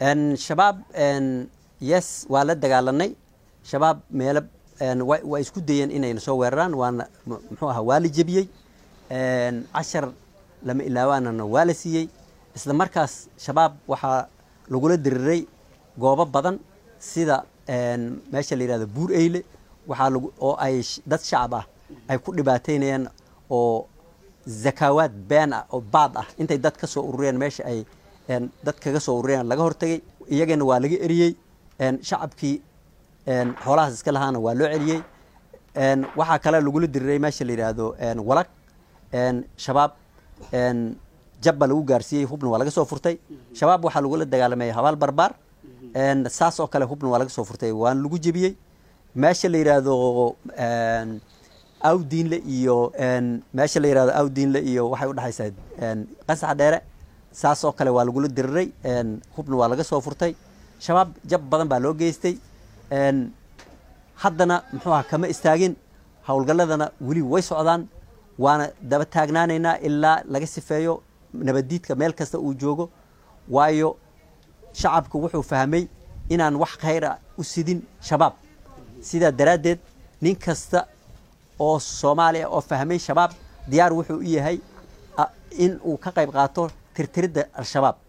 shabaab yes waa la dagaalanay shabaab meelo waa isku dayeen inayna soo weeraraan waana muxuu ahaa waa la jebiyey cashar lama ilaawaanana waa la siiyey isla markaas shabaab waxaa lagula diriray goobo badan sida meesha la yihahdo buur eyle waxaa lagu oo ay dad shacab ah ay ku dhibaateynayaan oo zakaawaad been ah oo baad ah intay dad ka soo urureen meesha ay dad kaga soo urureen laga hortagay iyagana waa laga eriyey shacabkii xoolahaas iska lahaana waa loo celiyey waxaa kale lagula diriray meesha la yidhaahdo walag shabaab jabba lagu gaarsiiyey hubna waa laga soo furtay shabaab waxaa lagula dagaalamay habaal barbaar saas oo kale hubna waa laga soo furtay waana lagu jebiyey meesha la yidhaahdo awdiinle iyo meesha la yihahdo awdiinle iyo waxay udhexaysaa qasax dheere saas oo kale waa lagula diriray hubna waa laga soo furtay shabaab jab badan baa loo geystay haddana muxuu aha kama istaagin howlgalladana weli way socdaan waana daba taagnaanaynaa ilaa laga sifeeyo nabaddiidka meel kasta uu joogo waayo shacabku wuxuu fahmay inaan wax khayra u sidin shabaab sidaa daraaddeed nin kasta oo soomaaliya oo fahmay shabaab diyaar wuxuu u yahay in uu ka qayb qaato tirtiridda al-shabaab